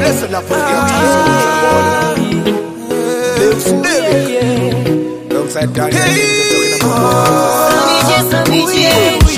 Listen up, Lives Derek. Alongside Daniel. Samije, Samije.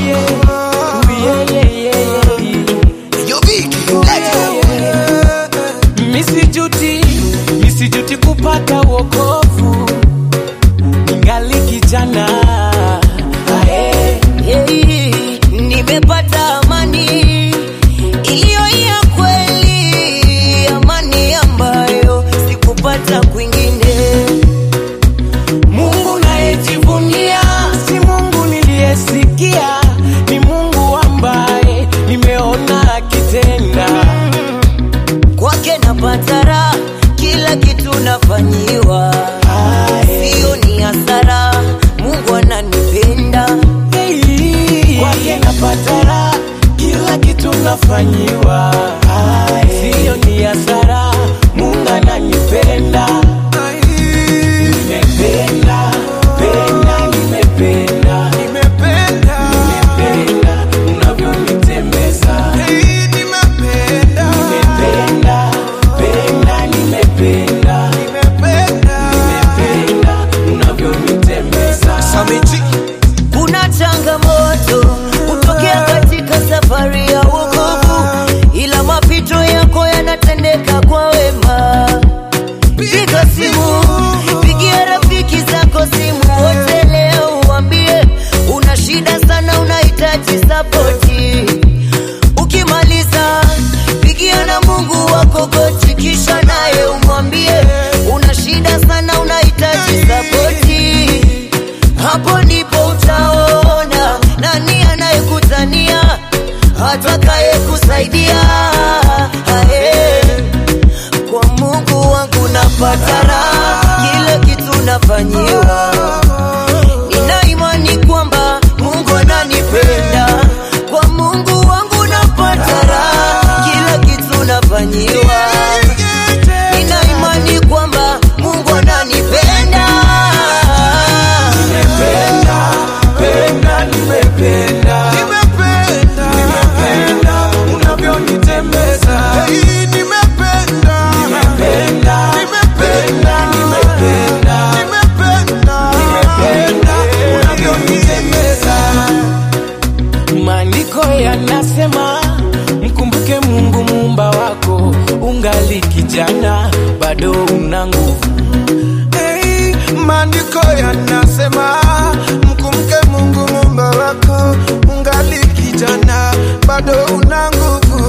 Yo, Vicky, let's go. Misijuti, misijuti kupata wokovu, ningali kijana Ae, Hey, nimepata amani iliyo ya kweli, amani ambayo sikupata kwingine. Mungu nayejivunia si Mungu niliyesikia, ni Mungu ambaye nimeona akitenda. Kwake napata raha, kila kitu nafanyiwa, Ae, sio ni hasara. Mungu ananipenda, hey, kwake napata raha, kila kitu nafanyiwa, Ae, siyo ni hasara. Mungu ananipenda. Nimependa, penda, nimependa, nimependa unavyonitembeza. Nimependa, penda, nimependa, nimependa unavyonitembeza. Samiji. kuna changamoto kutokea katika safari ya wokovu, ila mapito yako yanatendeka kwa wema. Piga simu, pigia rafiki zako simu wote leo, uambie una shida sana, unahitaji sapoti. Ukimaliza pigia na Mungu wako goti, kisha naye umwambie una shida sana, unahitaji sapoti. Hapo ndipo utaona nani anayekutania, atakaye kusaidia. Ae. Kwa Mungu wangu napata raha, kila kitu nafanyiwa. Nina imani kwamba Mungu ananipenda. Kwa Mungu wangu napata raha, kila kitu nafanyiwa. Nina imani kwamba Mungu ananipenda. Nimependa, penda, nimependa, nimependa unavyonitembeza. Nimependa, penda, nimependa, nimependa unavyonitembeza. Maandiko yanasema mkumbuke Mungu muumba wako, ungali kijana bado una nguvu. Hey, maandiko yanasema mkumke Mungu muumba wako, ungali kijana bado una nguvu.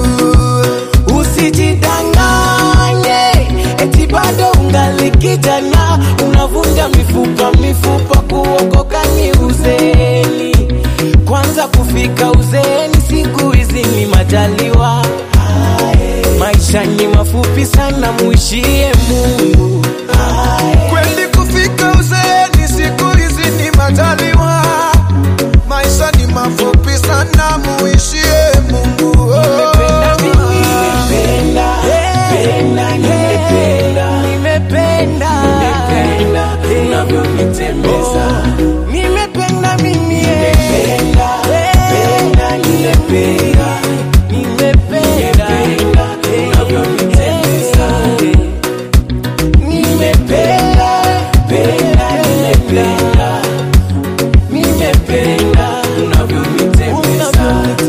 Usijidanganye eti bado ungali kijana, unavunja mifupa mifupa, kuokoka ni uzeeni. Kwanza kufika uzeeni, siku hizi ni majaliwa. Maisha ni mafupi sana, muishie Mungu. Kweli kufika uzeeni siku hizi ni majaliwa, maisha ni mafupi sana, muishie Mungu. Nimependa mimi, nimependa, penda, nimependa, nimependa, nimependa unavyonitembeza. Nimependa mimi, nimependa, penda, nimependa, nimependa unavyonitembeza. Nimependa, penda, nimependa, nimependa unavyonitembeza.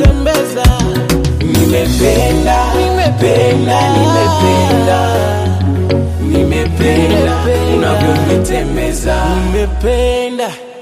Nimependa, nimependa, nimependa, nimependa unavyonitembeza. Nimependa.